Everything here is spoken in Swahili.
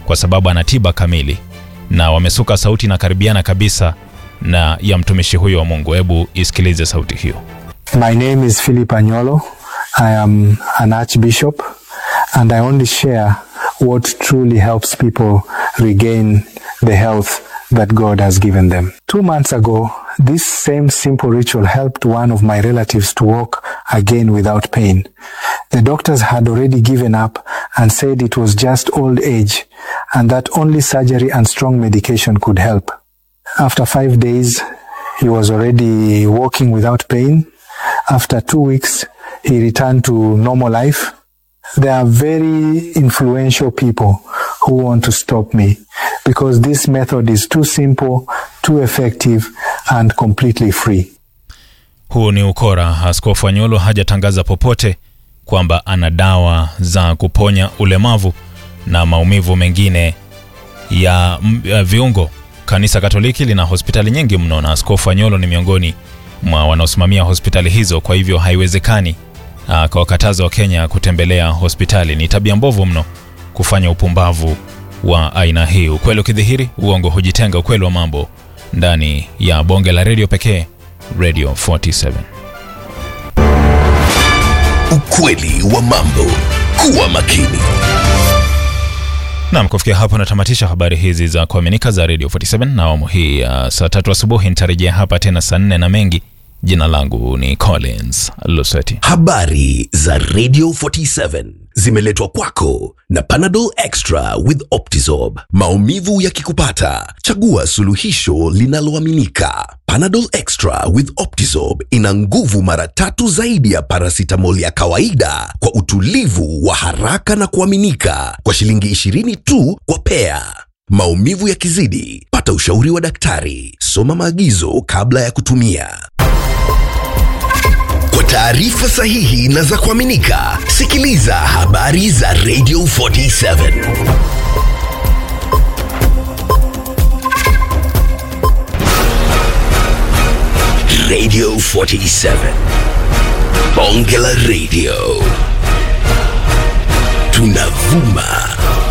kwa sababu ana tiba kamili, na wamesuka sauti na karibiana kabisa na ya mtumishi huyo wa Mungu. Hebu isikilize sauti hiyo. My name is Philip Anyolo. I am an archbishop and I only share what truly helps people regain the health that God has given them. Two months ago, this same simple ritual helped one of my relatives to walk again without pain. The doctors had already given up and said it was just old age and that only surgery and strong medication could help. After five days, he was already walking without pain. After two weeks, he returned to normal life. There are very influential people who want to stop me because this method is too simple, too effective, and completely free. Huu ni ukora. Askofu Anyolo hajatangaza popote kwamba ana dawa za kuponya ulemavu na maumivu mengine ya, m- ya viungo. Kanisa Katoliki lina hospitali nyingi mno na Askofu Anyolo ni miongoni mwa wanaosimamia hospitali hizo. Kwa hivyo haiwezekani akawakataza Wakenya kutembelea hospitali. Ni tabia mbovu mno kufanya upumbavu wa aina hii. Ukweli ukidhihiri, uongo hujitenga. Ukweli wa mambo ndani ya bonge la redio pekee, Radio 47. Ukweli wa mambo. Kuwa makini. Nam, kufikia hapo natamatisha habari hizi za kuaminika za Radio 47 na awamu hii ya saa tatu asubuhi. Nitarejea hapa tena saa nne na mengi. Jina langu ni Collins Luseti. Habari za Radio 47 zimeletwa kwako na Panadol Extra with Optizorb. Maumivu yakikupata, chagua suluhisho linaloaminika. Panadol Extra with Optizorb ina nguvu mara tatu zaidi ya paracetamol ya kawaida kwa utulivu wa haraka na kuaminika kwa shilingi 20 tu kwa pea. Maumivu yakizidi, pata ushauri wa daktari. Soma maagizo kabla ya kutumia. Kwa taarifa sahihi na za kuaminika, sikiliza habari za Radio 47. Radio 47. Bonge la Radio. Tunavuma